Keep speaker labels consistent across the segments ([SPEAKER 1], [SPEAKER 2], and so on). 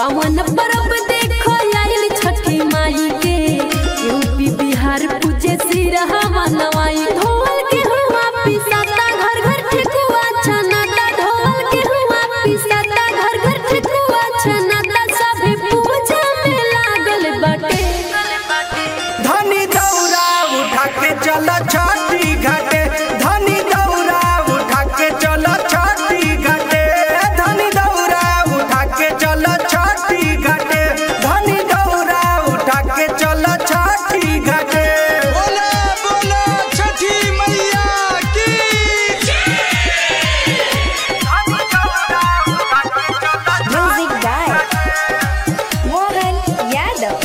[SPEAKER 1] पावन परब देखो आइल छठी माई के यूपी बिहार पूजे सिरहवा नवाई ढोल के हुआ पिसाता घर घर ठेकुआ छनाता ढोल के हुआ पिसाता घर घर ठेकुआ छनाता सभी पूजा में लागल बाटे
[SPEAKER 2] धनी दौरा उठा के चल छठी घाटे धनी दौरा उठा के चल छठी घाटे धनी दौरा उठा के चल छठी घाटे धनी दौरा उठा के चल छठी घाटे
[SPEAKER 3] बोला बोला छठी मैया की
[SPEAKER 4] Music by Mohan Yadav.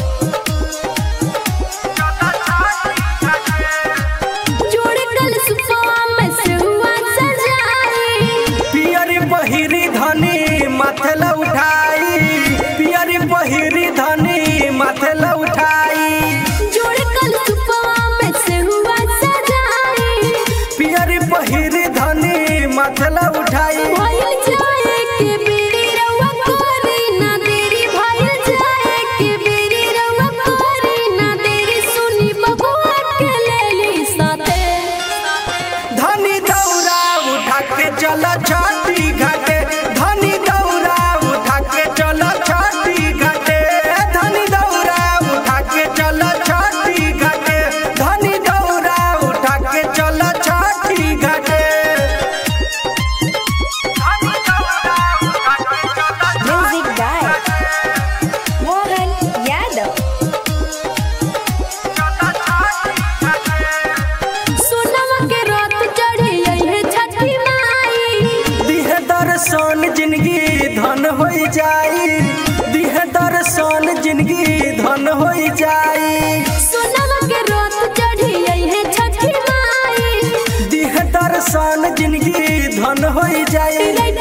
[SPEAKER 1] जोड़ कल सुपवा में से हुआ सजाई
[SPEAKER 2] पियरी पहिरी धनी माथे ल उठाई पियरी पहिरी धनी माथे ल उठाई
[SPEAKER 1] जोड़ कल सुपवा में से हुआ सजाई
[SPEAKER 2] पियरी पहिरी धनी माथे ल उठाई
[SPEAKER 1] भइल जाए के बेरी रउआ कोरी ना देरी भइल जाए के बेरी रउआ कोरी ना देरी सुनी बबुआ के लेली साथे
[SPEAKER 2] धनी दौरा उठा के चल छठी घाटे धनी दौरा उठा के चल छठी घाटे धनी दौरा उठा के चल छठी घाटे धनी दौरा उठा के चल छठी घाटे
[SPEAKER 4] Music by Mohan Yadav.
[SPEAKER 1] सोनमा के रात चढ़ी है छठी माई
[SPEAKER 2] दिहे दर्शन जिंदगी धन हो जाई दिहे दर्शन जिंदगी धन हो जाई
[SPEAKER 1] सोनमा के रात चढ़ी है छठी माई
[SPEAKER 2] दिहे दर्शन जिंदगी धन हो जाई